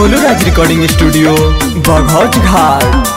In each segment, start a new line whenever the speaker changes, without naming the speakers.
Golu Raj recording studio Baghauch Ghat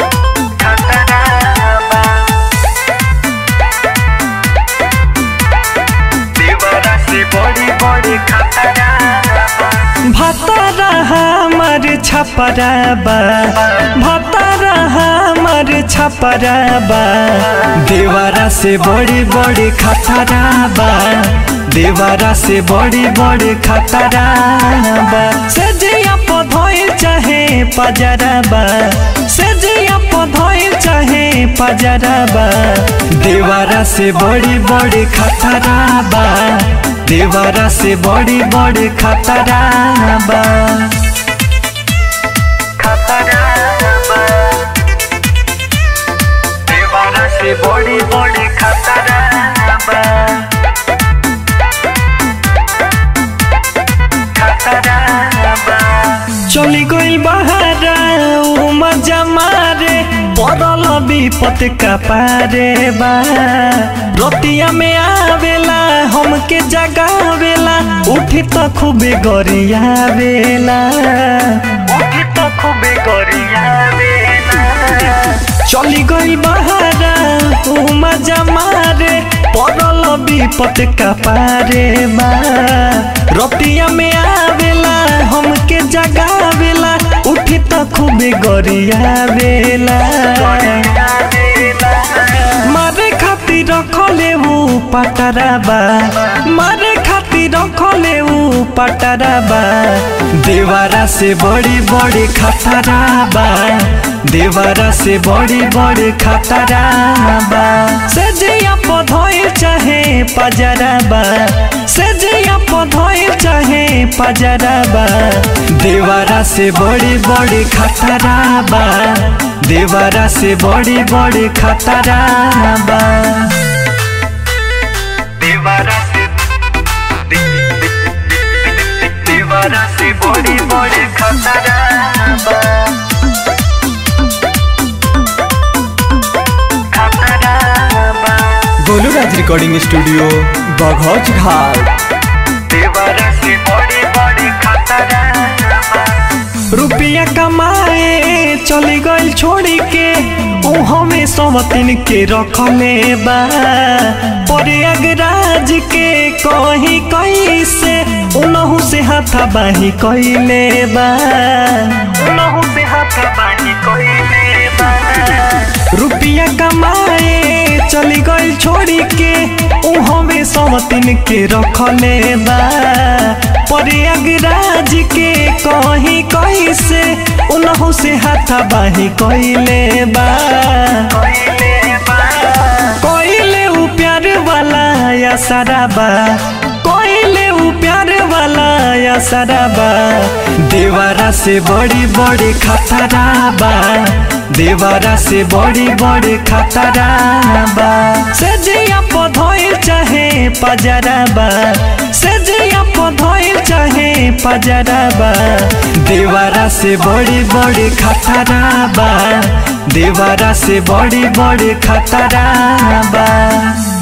बड़ी बड़ी खतरा
भतरा हमर छपराबा भतरा हमर छपराबा देवरा से बड़ी बड़ी खतराबा देवरा से बड़ी बड़ी खतराबा से जिया पधोइल चाहे पजराबा से जिया पधोइल चाहे पजराबा देवरा से बड़ी बड़ी खतराबा देवरा से बड़ी बड़ी खतराबा
खतरा देवारा से बड़ी बड़ी खतरा
चली गइल बहारा उ मजा मारे पड़ल विपत का पारे बा रतिया में आवेला हमके जगावेला उठी तो खूबे गरियावेला
उठी तो खूबे गरिया
चली गइल बहारा उ मजा मारे पड़ल विपत का पारे बा रतिया में आवेला हमके जगावेला उठी तो खूबे गरियावेला मारे खातिर रखले ऊ पटराबा मारे खातिर रखले ऊ पटराबा देवारा से बड़ी बड़ी खतराबा देवारा से बड़ी बड़ी खतराबा से जिया पधोइल चाहे पजराबा से जिया पधोइल चाहे पजराबा देवारा से बड़ी बड़ी खतराबा देवारा से बड़ी बड़ी खतराबा
देवारा से देवारा से बड़ी बड़ी खतरा
गोलू राज रिकॉर्डिंग स्टूडियो बघौच घाट
देवारा से बड़ी बड़ी खतरा
रुपया कमाए चली गई छोड़ी के ऊ हमें समतिन के रखले बा प्रयागराज के कहीं कैसे उनहु से हाथा बाही कैले बा
उनहु से हाथ बानी कोई बा
रुपया कमाए चली गई छोड़ी के ऊ हमें समतिन के रखले बा प्रयागराज के कहीं कैसे उनहु से हाथा बाही कैले बा
कोई बा
कोइले ऊ प्यार वाला या सराबा कोइले ऊ प्यार वाला या सराबा देवारा से बड़ी बड़ी खतराबा देवारा से बड़ी बड़ी खतराबा से जिया पधोइल चाहे पजराबा से जिया पधोइल चाहे पजराबा देवारा से बड़ी बड़ी खतराबा देवारा से बड़ी बड़ी खतराबा